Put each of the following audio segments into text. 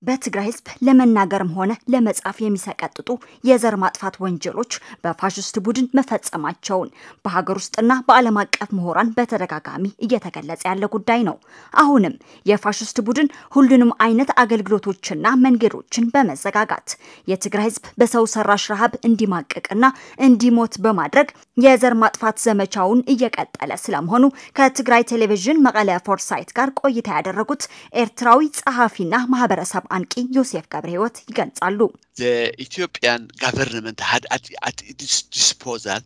በትግራይ ህዝብ ለመናገርም ሆነ ለመጻፍ የሚሰቀጥጡ የዘር ማጥፋት ወንጀሎች በፋሽስት ቡድን መፈጸማቸውን በሀገር ውስጥና በዓለም አቀፍ ምሁራን በተደጋጋሚ እየተገለጸ ያለ ጉዳይ ነው። አሁንም የፋሽስት ቡድን ሁሉንም አይነት አገልግሎቶችና መንገዶችን በመዘጋጋት የትግራይ ህዝብ በሰው ሰራሽ ረሃብ እንዲማቅቅና እንዲሞት በማድረግ የዘር ማጥፋት ዘመቻውን እየቀጠለ ስለመሆኑ ከትግራይ ቴሌቪዥን መቀለ ፎርሳይት ጋር ቆይታ ያደረጉት ኤርትራዊ ጸሐፊና ማህበረሰብ አንቂ ዮሴፍ ገብረ ህይወት ይገልጻሉ። ኢትዮጵያን ጋቨርንመንት had at, at its disposal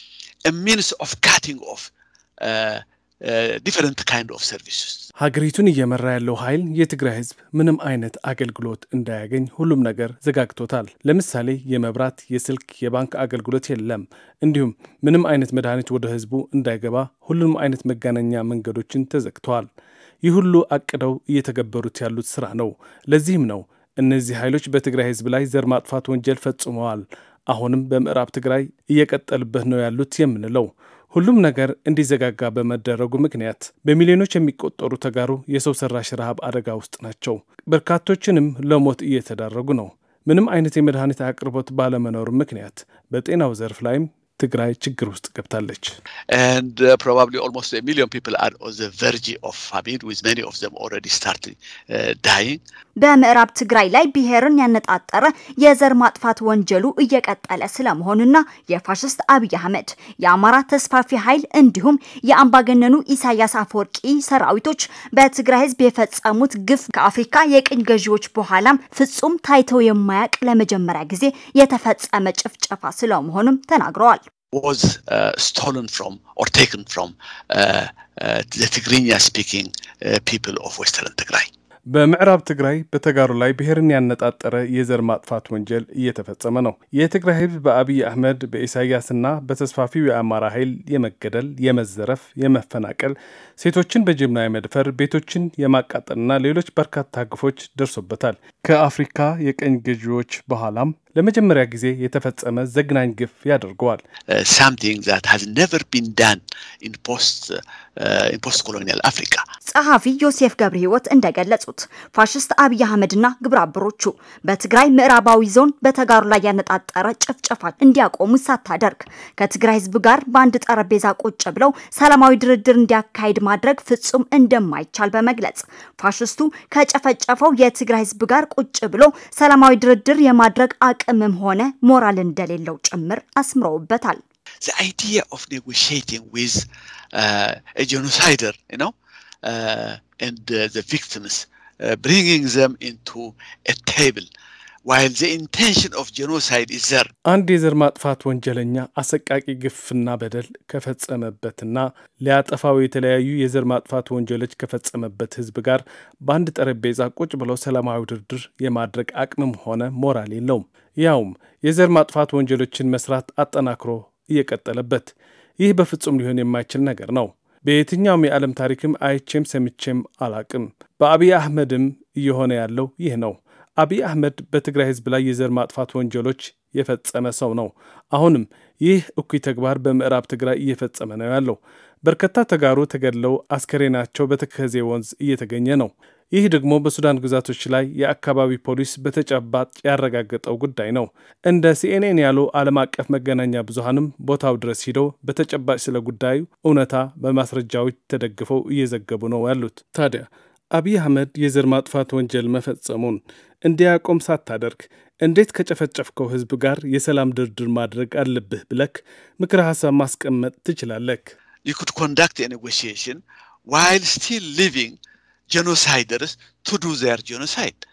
a means of cutting off uh, uh, different kind of services. ሀገሪቱን እየመራ ያለው ኃይል የትግራይ ህዝብ ምንም አይነት አገልግሎት እንዳያገኝ ሁሉም ነገር ዘጋግቶታል። ለምሳሌ የመብራት፣ የስልክ፣ የባንክ አገልግሎት የለም። እንዲሁም ምንም አይነት መድኃኒት ወደ ህዝቡ እንዳይገባ ሁሉም አይነት መገናኛ መንገዶችን ተዘግተዋል። ይህ ሁሉ አቅደው እየተገበሩት ያሉት ስራ ነው። ለዚህም ነው እነዚህ ኃይሎች በትግራይ ህዝብ ላይ ዘር ማጥፋት ወንጀል ፈጽመዋል፣ አሁንም በምዕራብ ትግራይ እየቀጠሉበት ነው ያሉት የምንለው። ሁሉም ነገር እንዲዘጋጋ በመደረጉ ምክንያት በሚሊዮኖች የሚቆጠሩ ተጋሩ የሰው ሰራሽ ረሃብ አደጋ ውስጥ ናቸው። በርካቶችንም ለሞት እየተዳረጉ ነው። ምንም አይነት የመድኃኒት አቅርቦት ባለመኖሩ ምክንያት በጤናው ዘርፍ ላይም ትግራይ ችግር ውስጥ ገብታለች። And uh, probably almost a million people are on the verge of famine, with many of them already started uh, dying. በምዕራብ ትግራይ ላይ ብሔርን ያነጣጠረ የዘር ማጥፋት ወንጀሉ እየቀጠለ ስለመሆኑና የፋሽስት አብይ አህመድ የአማራ ተስፋፊ ኃይል እንዲሁም የአምባገነኑ ኢሳያስ አፈወርቂ ሰራዊቶች በትግራይ ህዝብ የፈጸሙት ግፍ ከአፍሪካ የቅኝ ገዢዎች በኋላም ፍጹም ታይተው የማያውቅ ለመጀመሪያ ጊዜ የተፈጸመ ጭፍጨፋ ስለመሆኑም ተናግረዋል። was uh, stolen from or taken from uh, uh, the Tigrinya speaking uh, people of Western Tigray. በምዕራብ ትግራይ በተጋሩ ላይ ብሔርን ያነጣጠረ የዘር ማጥፋት ወንጀል እየተፈጸመ ነው። የትግራይ ህዝብ በአብይ አህመድ በኢሳያስና በተስፋፊው የአማራ ኃይል የመገደል፣ የመዘረፍ፣ የመፈናቀል፣ ሴቶችን በጅምላ የመድፈር፣ ቤቶችን የማቃጠልና ሌሎች በርካታ ግፎች ደርሶበታል። ከአፍሪካ የቀኝ ገዢዎች በኋላም ለመጀመሪያ ጊዜ የተፈጸመ ዘግናኝ ግፍ ያደርገዋል። Uh, something that has never been done in post uh, in post colonial Africa. ጸሐፊ ዮሴፍ ገብረ ህይወት እንደገለጹት ፋሽስት አብይ አህመድና ግብረ አበሮቹ በትግራይ ምዕራባዊ ዞን በተጋሩ ላይ ያነጣጠረ ጭፍጨፋ እንዲያቆሙ ሳታደርግ ከትግራይ ህዝብ ጋር በአንድ ጠረጴዛ ቁጭ ብለው ሰላማዊ ድርድር እንዲያካሂድ ማድረግ ፍጹም እንደማይቻል በመግለጽ ፋሽስቱ ከጨፈጨፈው የትግራይ ህዝብ ጋር ቁጭ ብሎ ሰላማዊ ድርድር የማድረግ አቅምም ሆነ ሞራል እንደሌለው ጭምር አስምረውበታል። The idea of negotiating with uh, a genocider, you know, uh, and uh, the victims, uh, bringing them into a table, while the intention of genocide is there. አንድ የዘር ማጥፋት ወንጀለኛ አሰቃቂ ግፍና በደል ከፈጸመበትና ሊያጠፋው የተለያዩ የዘር ማጥፋት ወንጀሎች ከፈጸመበት ህዝብ ጋር በአንድ ጠረጴዛ ቁጭ ብለው ሰላማዊ ድርድር የማድረግ አቅምም ሆነ ሞራል የለውም። ያውም የዘር ማጥፋት ወንጀሎችን መስራት አጠናክሮ እየቀጠለበት። ይህ በፍጹም ሊሆን የማይችል ነገር ነው። በየትኛውም የዓለም ታሪክም አይቼም ሰምቼም አላቅም። በአብይ አህመድም እየሆነ ያለው ይህ ነው። አብይ አህመድ በትግራይ ህዝብ ላይ የዘር ማጥፋት ወንጀሎች የፈጸመ ሰው ነው። አሁንም ይህ እኩይ ተግባር በምዕራብ ትግራይ እየፈጸመ ነው ያለው። በርካታ ተጋሩ ተገድለው አስከሬናቸው በተከዜ ወንዝ እየተገኘ ነው። ይህ ደግሞ በሱዳን ግዛቶች ላይ የአካባቢ ፖሊስ በተጨባጭ ያረጋገጠው ጉዳይ ነው። እንደ ሲኤንኤን ያሉ ዓለም አቀፍ መገናኛ ብዙሃንም ቦታው ድረስ ሂደው በተጨባጭ ስለ ጉዳዩ እውነታ በማስረጃዎች ተደግፈው እየዘገቡ ነው ያሉት። ታዲያ አብይ አህመድ የዘር ማጥፋት ወንጀል መፈጸሙን እንዲያቆም ሳታደርግ እንዴት ከጨፈጨፍከው ህዝብ ጋር የሰላም ድርድር ማድረግ አለብህ ብለክ ምክረ ሀሳብ ማስቀመጥ ትችላለክ? You could conduct a negotiation while still leaving genociders to do their genocide.